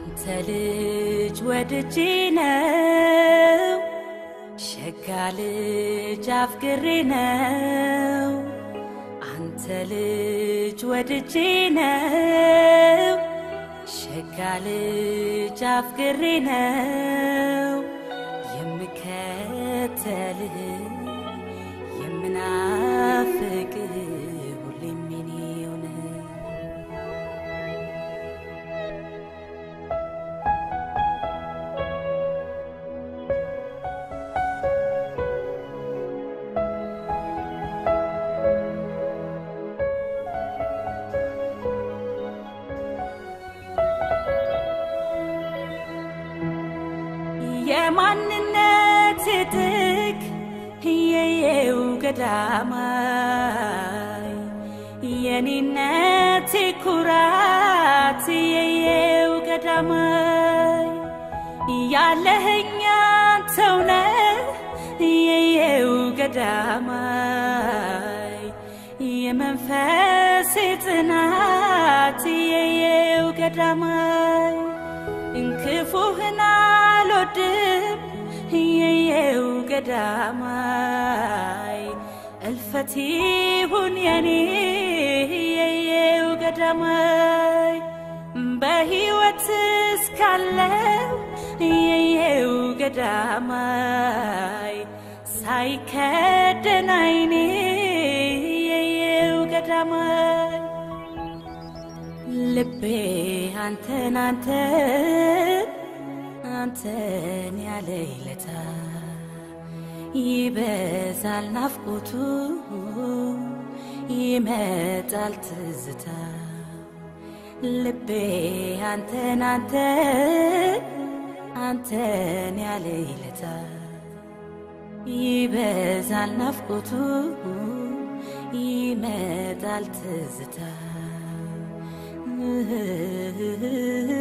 አንተ ልጅ ወድጄ ነው ሸጋ ልጅ አፍቅሬ ነው አንተ ልጅ ወድጄ ነው ሸጋ ልጅ አፍቅሬ ነው የምከተልህ የምናፍቅህ ሁሌም የኔው ነህ። የማንነት ጥግ የየው ገዳማይ የኔነት ኩራት የየው ገዳማይ ያለህኛ ተውነ የየው ገዳማይ የመንፈስ ጥናት የየው ገዳማይ እንክፉህን አልወድም የየው ገዳማይ እልፈት ይሁን የኔ የየው ገዳማይ በሕይወት እስካለው የየው ገዳማይ ሳይከደን አይኔ የየው ገዳማይ ልቤ አንተን አንተን አንተን ያለ ይለታ ይበዛል ናፍቆቱ ይመጣል ትዝታ ልቤ አንተን አንተን አንተን ያለ ይለታ ይበዛል ናፍቆቱ ይመጣል ትዝታ